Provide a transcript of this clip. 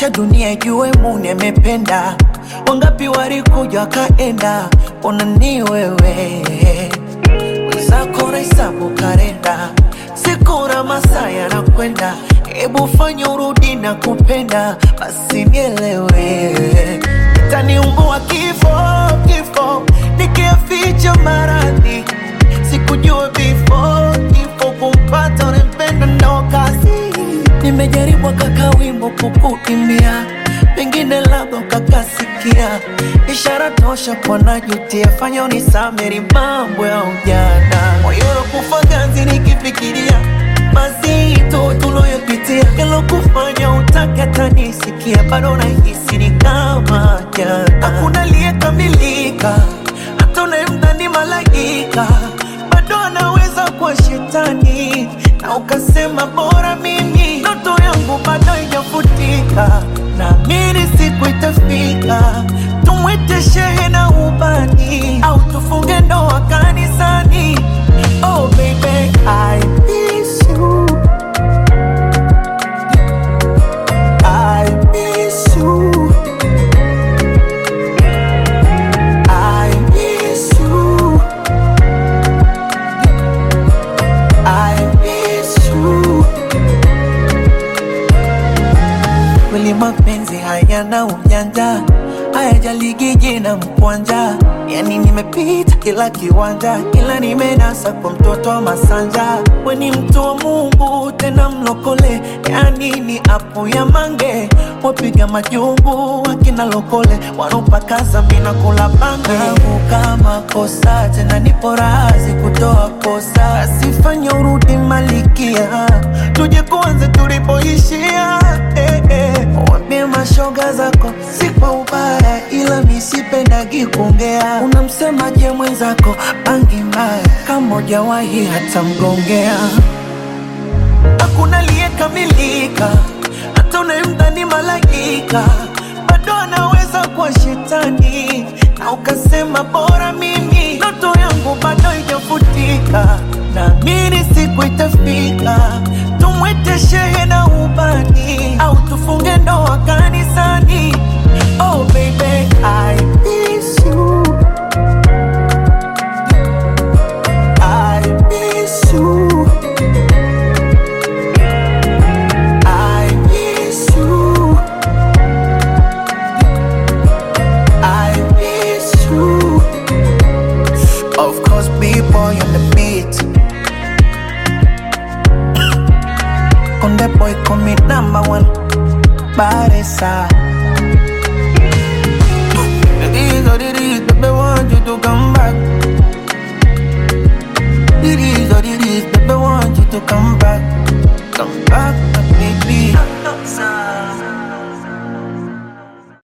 acha dunia ijue Mune amependa. Wangapi walikuja wakaenda, ona ni wewe wenzako nahesabu kalenda, siku na masaa yanakwenda, hebu fanya urudi na kupenda, basi nielewe, itaniumbua kifo kifo, nikiaficha maradhi, sikujua before kifo kumpata unempenda ndo kazi. Nimejaribu kaka wimbo kukuimbia, pengine labda ukakasikia, ishara tosha kwa najutia, fanya unisameri mambo ya ujana, moyo kufa ganzi nikifikiria mazito tuloyopitia, yalokufanya utake hata nisikia, bado nahisi ni kama jana, hakuna aliyekamilika, hata unayemdhani malaika bado anaweza kuwa shetani, na ukasema bora mimi, ndoto yangu bado haijafutika, naamini siku itafika, tumwite shehe na ubani, au tufunge ndoa kanisani. Oh baby, I miss you. I miss you. I miss you. I miss you. Kweli mapenzi hayana ujanja, hayajaligi jina mkwanja. Yani nimepita kila kiwanja, ila nimenasa kwa mtoto wa Masanja. We ni mtu wa Mungu tena mlokole, yani ni apu ya mange. Wapiga majungu wakina lokole, wanopakaza mina kula bange. Yangu kama kosa tena nipo razi kutoa kosa, asifanye urudi malikia, tuje kuanze tulipoishia eh, eh. Waambie mashoga zako si kwa ubaya, ila misipendagi kuongea. Unamsemaje mwenzako bangi mbaya, kama hujawahi hata mgongea. Hakuna aliyekamilika, hata unayemdhani malaika bado anaweza kuwa shetani, na ukasema bora mimi, ndoto yangu bado haijafutika, naamini siku itafika, tumwite shehe na ubani, au tufunge ndoa kanisani. Oh baby, I miss you. I miss you. I miss you. I miss you. Of course, B-boy on the beat. On the boy, call me number one. Baresa. It is what it is, baby, want you to come back.